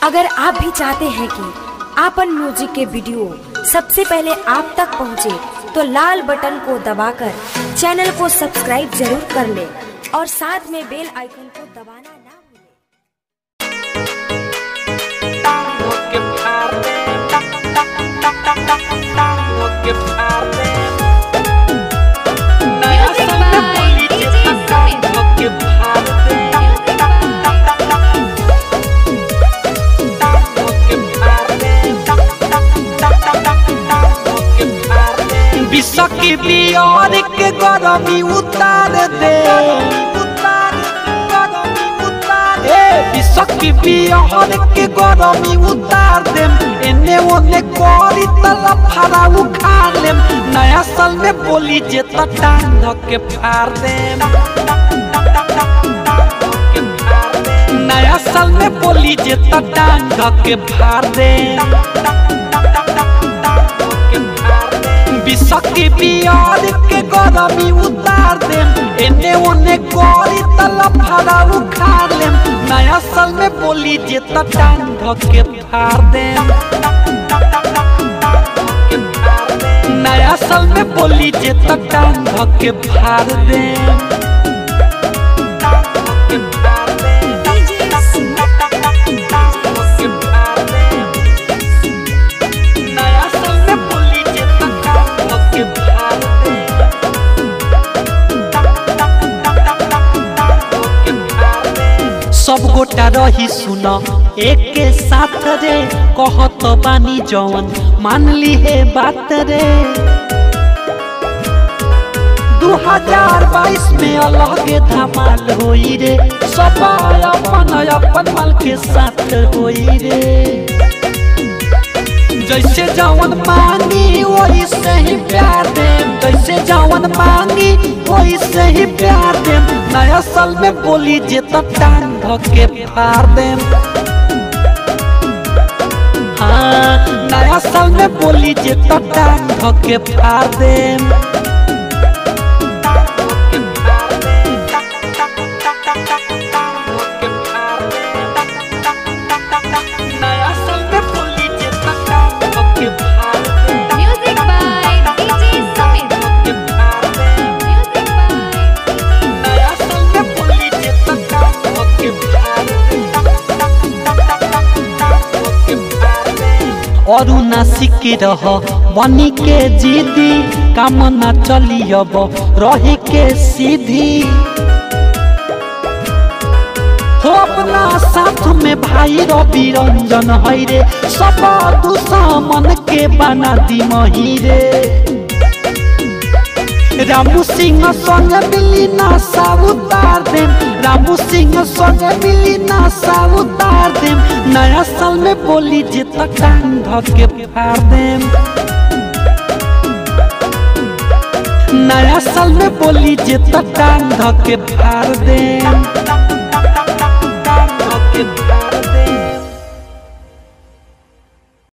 अगर आप भी चाहते हैं कि आपन म्यूजिक के वीडियो सबसे पहले आप तक पहुंचे, तो लाल बटन को दबाकर चैनल को सब्सक्राइब जरूर कर ले और साथ में बेल आइकन को दबाना ना भूलें। विश्व की बिहार के गरमी उतार दे ए विश्व की बिहार के गरमी उतार दे एने ओने करी तला फरा उखाड़ लेम नया साल में बोली जे त टांग के फाड़ दे नया साल में बोली जे त टांग के फाड़ दे विश्व की बिहार के गरमी उतार देम एने ओने करी तला फरा उखाड़ लेम नया साल में बोली जे त टांग के फाड़ देम नया साल में बोली जे त टांग के फाड़ देम नया साल में बोली जे त टांग के फाड़ देम सब गोटा रही सुन एक के साथ रे कहत बानी जवन मान ली है बात रे 2022 में अलग धमाल होई रे सब अपन अपन माल के साथ होई रे जैसे जवन मांगी वही से ही प्यार दे जैसे जवन मांगी वही से ही प्यार दे नया साल में बोली जे तो टांग के फाड़ दे हाँ नया साल में बोली जे तो टांग के फाड़ दे नया साल में बोली जे तो टांग के फाड़ दे Music by DJ Sumit. Music by नया साल में बोली जे तो टांग के फाड़ दे और नासिक रह बनी के जीदी काम ना चली अब रही के सीधी हो अपना साथ में भाई रवि रंजन है रे सब दुश्मन के बना दी मही रे रामू सिंह संग मिली नासा उतार देम रामू सिंह संग मिली नासा उतार देम नया साल में बोली जे तक टांग के फाड़ देम नया साल में बोली जे तक टांग के फाड़ देम टांग के फाड़